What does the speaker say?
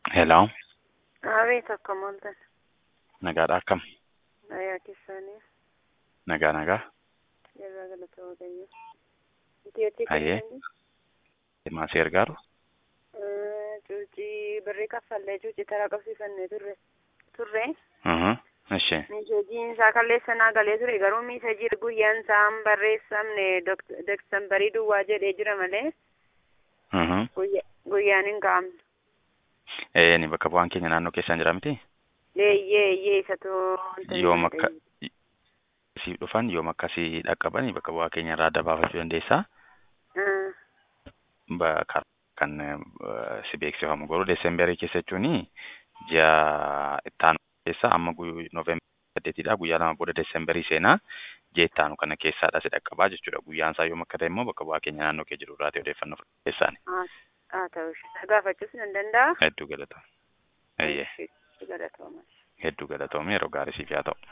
Hello, Abeet akkam ooltan. nagaadha akkam? Nagaa keessanii Nagaa nagaa. irraa galata waaqayyo. Itiyootti Ayyee. kennanii Maasii ergaaru? cuucii birrii kaffallee cuucii taraa qabsiifannee turre turre Mhm. Ishee. miiseejiin isaa kalleessanaa galee ture garuu miiseejii guyyaan isaa hin barreessamne deksambarii duwwaa jedhee jira malee Mhm. guyya- guyyaan hin kaa'amne. Ee ni bakka bu'aan keenya naannoo keessaan jira miti? Eeyyee eeyyee isatu wanta hin Yoom akka ta'e. siif dhufan yoom akka si dhaqqaban bakka bu'aa keenya irraa adda baafachuu dandeessaa? Ah, Bakka kan eh, si beeksifamu garuu deesembarii keessa jechuun ji'a ittaanu keessa amma nooveembarii saddeetidha guyyaa lama booda deesembarii seenaa ji'a ittaanu kana keessaadha si dhaqqabaa jechuudha guyyaan isaa yoom akka ta'e immoo bakka bu'aa keenya naannoo kee jiru irraati odeeffannoo fudhateessaani. haa haa ta'u ishee gaafachuus nan danda'a. Hedduu galata. Eeyyee Galatooma. hedduu galatoomii yeroo gaarii siif haa ta'u.